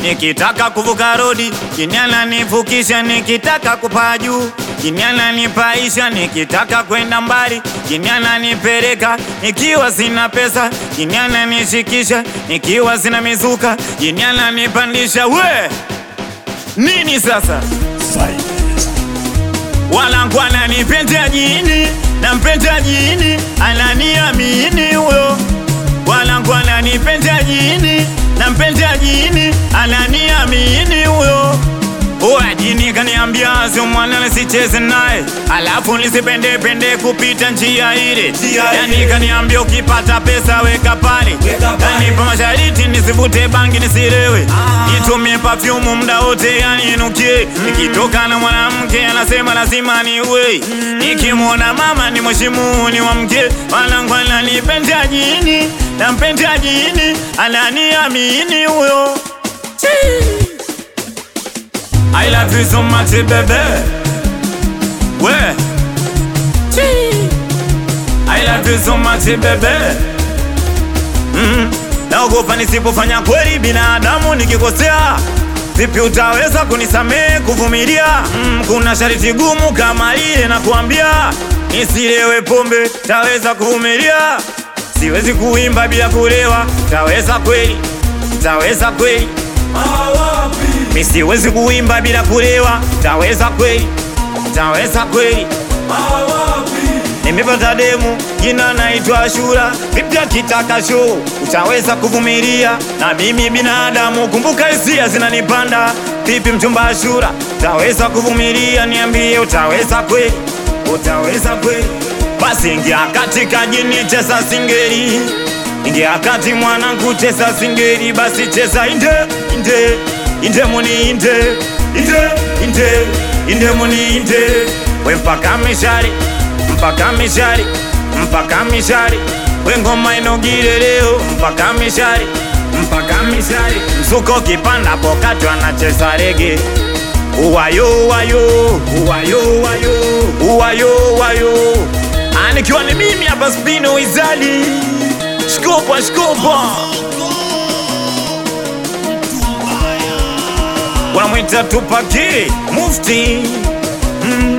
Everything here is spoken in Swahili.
nikitaka kuvuka rodi jini ananivukisha, nikitaka kupaa juu jini ananipaisha, nikitaka kwenda mbali jini ananipeleka, nikiwa sina pesa jini ananishikisha, nikiwa sina mizuka jini ananipandisha. We nini sasa? Wanangu ananipenda jini, nampenda jini, ananiamini huyo. Wanangu ananipenda jini, nampenda jini, ananiamini huyo. Oya jini kaniambia sio mwana nisicheze naye, alafu nisipende pende kupita njia ile. Yani kaniambia ukipata pesa weka pale, kanipa mashariti nisivute bangi nisilewe, nitumie perfume muda wote yani inukie. Nikitoka na mwanamke anasema lazima niwe, nikimwona mama ni mheshimu ni wa mke. Wanangu ananipenda jini, nampenda jini, ananiamini huyo. I love you so much baby We I love you so much baby mm. Naogopa nisipofanya kweli binadamu nikikosea Vipi utaweza kunisamehe kuvumilia mm, kuna shariti gumu kama lile na kuambia Nisilewe pombe taweza kuvumilia Siwezi kuimba bila kulewa taweza kweli taweza kweli Mi siwezi kuimba bila kulewa, taweza kweli? Taweza kweli? Nimepata demu jina naitwa Ashura, vipi akitaka show utaweza kuvumilia? Na mimi binadamu, kumbuka hisia zinanipanda. Vipi mchumba Ashura, utaweza kuvumilia? Niambie, utaweza kweli? Utaweza kweli? Basi ingia katika jini, cheza singeli, ingia kati mwanangu, cheza singeli, basi cheza inde inde inde muni inde inde inde inde muni inde we mpaka mishari mpaka mishari mpaka mishari we ngoma inogire leo mpaka mishari mpaka mishari msuko kipanda pokati wanacheza rege uwayo uwayo uwayo uwayo uwayo uwayo anikiwa ni mimi hapa spino izali shkopa shkopa wanamwita Tupaki Mufti mm.